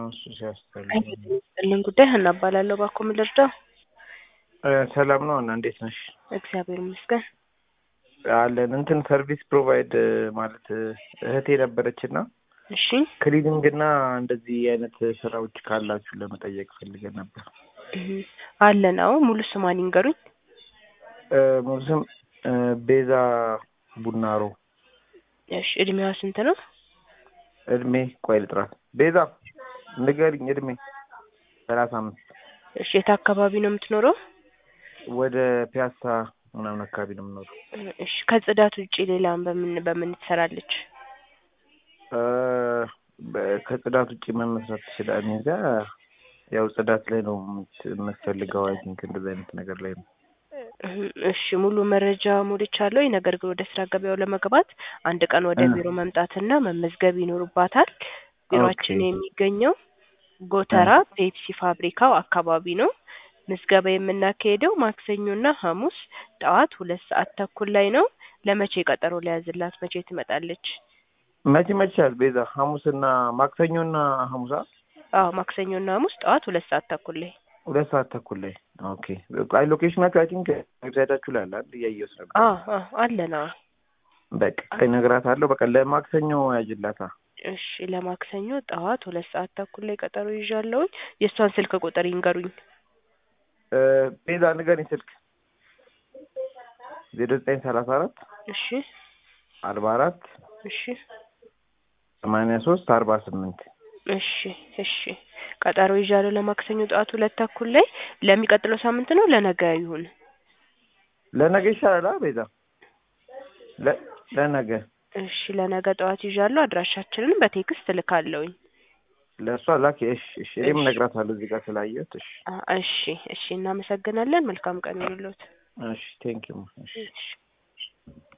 እሱ ሲያስጠላ። ስጥልን ጉዳይ ሀና እባላለሁ። እባክዎ ምን ልርዳው? እ ሰላም ነው እና እንዴት ነሽ? እግዚአብሔር ይመስገን። አለን እንትን ሰርቪስ ፕሮቫይድ ማለት እህቴ ነበረች እና እሺ ክሊኒንግ እና እንደዚህ አይነት ስራዎች ካላችሁ ለመጠየቅ ፈልገን ነበር። እህ፣ አለን። አዎ ሙሉ ስሟን ይንገሩኝ። እ ሙሉ ስም እ ቤዛ ቡናሮ። እሺ እድሜዋ ስንት ነው? እድሜ ቆይ ልጥራት። ቤዛ ንገሪኝ እድሜ። ሰላሳ አምስት እሺ የት አካባቢ ነው የምትኖረው? ወደ ፒያሳ ምናምን አካባቢ ነው የምኖረው። እሺ ከጽዳት ውጪ ሌላም በምን በምን ትሰራለች? እ በ- ከጽዳት ውጭ ምን መስራት ትችላለህ? እኔ ጋ ያው ጽዳት ላይ ነው የምት- የምትፈልገው። አይ ቲንክ እንደዚህ አይነት ነገር ላይ ነው። እህ፣ እሺ ሙሉ መረጃ ሞልቻለሁ። ነገር ግን ወደ ስራ ገበያው ለመግባት አንድ ቀን ወደ እ ቢሮ መምጣትና መመዝገብ ይኖርባታል። ቢሮአችን ኦኬ የሚገኘው እ ጎተራ ፔፕሲ ፋብሪካው አካባቢ ነው። ምዝገባ የምናካሄደው ማክሰኞና ሐሙስ ጠዋት ሁለት ሰዓት ተኩል ላይ ነው። ለመቼ ቀጠሮ ሊያዝላት? መቼ ትመጣለች? መቼ መቻል ቤዛ? ሐሙስና ማክሰኞና ሐሙሳ አዎ ማክሰኞና ሐሙስ ጠዋት ሁለት ሰዓት ተኩል ላይ ሁለት ሰዓት ተኩል ላይ ኦኬ። አይ ሎኬሽናችሁ አይ ቲንክ ዌብሳይታችሁ ላይ አለ አይደል? እያየሁት ነበር። አዎ አዎ አለን። አዎ በቃ እነግራታለሁ። በቃ ለማክሰኞ ያጅላታ። እሺ ለማክሰኞ ጠዋት ሁለት ሰዓት ተኩል ላይ ቀጠሮ ይዣለሁኝ። የእሷን ስልክ ቁጥር ይንገሩኝ። እ ቤዛ ንገሪኝ ስልክ ዜሮ ዘጠኝ ሰላሳ አራት እሺ አርባ አራት እሺ ሰማንያ ሶስት አርባ ስምንት እሺ እሺ ቀጠሮ ይዣለሁ ለማክሰኞ ጠዋት ሁለት ተኩል ላይ። ለሚቀጥለው ሳምንት ነው ለነገ ይሁን? ለነገ ይሻላል አ ቤዛ ለ- ለነገ እሺ ለነገ ጠዋት ይዣለሁ። አድራሻችንን በቴክስት እልካለሁኝ። ለእሷ ላኪ። እሺ እሺ እኔም እሺ እነግራታለሁ እዚህ ጋር ስላየሁት። እሺ አ- እሺ እሺ እናመሰግናለን። መልካም ቀን ይሁንልዎት። እሺ ቴንኪው እሺ እሺ